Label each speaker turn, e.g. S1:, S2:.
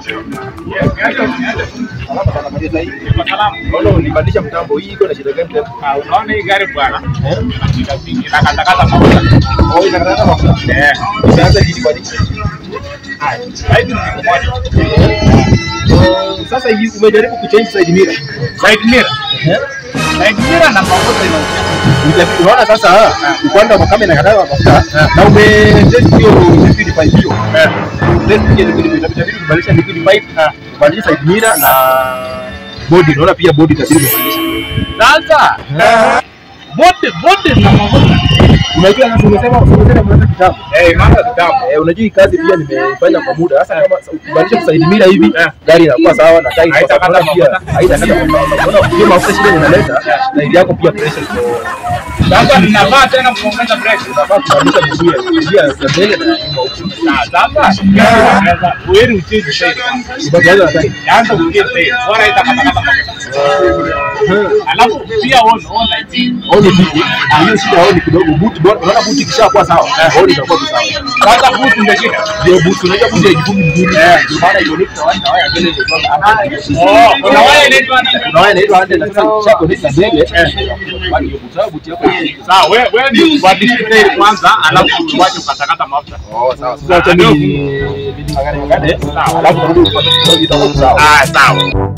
S1: Salama sana kabisa hii.
S2: Kwa salamu.
S1: Naona ulibadilisha mtambo hii iko na shida gani tena?
S2: Ah, Unaona hii gari bwana,
S1: Eh?
S2: shida mingi na katakata mafuta.
S1: Oh, inakata mafuta.
S2: Eh,
S1: Sasa hii badi.
S2: haya. Hivi ni kitu moja.
S1: Oh, Sasa hii umejaribu kuchange side mirror.
S2: Side mirror.
S1: Eh?
S2: Side mirror na mafuta inaongea.
S1: Ujapita unaona sasa upande wa kama inakata mafuta na ume test hiyo liquid pipe hiyo.
S2: Eh.
S1: Test hiyo liquid pipe itabidi kubadilisha liquid pipe, kubadilisha side mirror na body. Unaona pia body itabidi kubadilisha.
S2: Sasa bote bote na mafuta.
S1: Unajua sasa umesema umesema umeanza kitambo.
S2: Eh, mambo kitambo.
S1: Eh, unajua hii kazi pia nimeifanya kwa muda. Sasa kama ukibadilisha kuside mirror hivi,
S2: Eh.
S1: gari inakuwa sawa na tairi kwa
S2: Haitakata
S1: sababu pia
S2: mafuta.
S1: haitakata mafuta. Unaona hiyo mafuta shida inaleta na ili yako pia pressure iko
S2: Sasa ninavaa tena kuongeza breki.
S1: unafaa kubadilisha miguu ya miguu ya mbele na ya nyuma huko.
S2: Ah, Sasa gari unaweza ueri uchiji zaidi.
S1: Ubadilisha na tairi.
S2: Yaanza kuingia zaidi. Bora itakatakata mafuta. Alafu pia on on like
S1: Oni vipi? Ah, hiyo shida oni kidogo. Buti bora unaona buti kishakuwa sawa. Oni itakuwa tu sawa.
S2: Sasa buti ndio shida.
S1: Ndio buti unajua buti haijifungi vizuri. Ndio maana hiyo ni kwa wanda waya mbele ndio.
S2: Oh, kuna waya inaitwa nani?
S1: Kuna waya inaitwa hande na sasa chako ni mbele. Bali hiyo buti buti yako ni
S2: Sawa, wewe wewe ni ubadilishe tairi kwanza, alafu uwache ukatakata mafuta.
S1: Oh, sawa. Sasa acha mimi mimi magari magari. Alafu turudi kwa itakuwa sawa.
S2: Ah, sawa.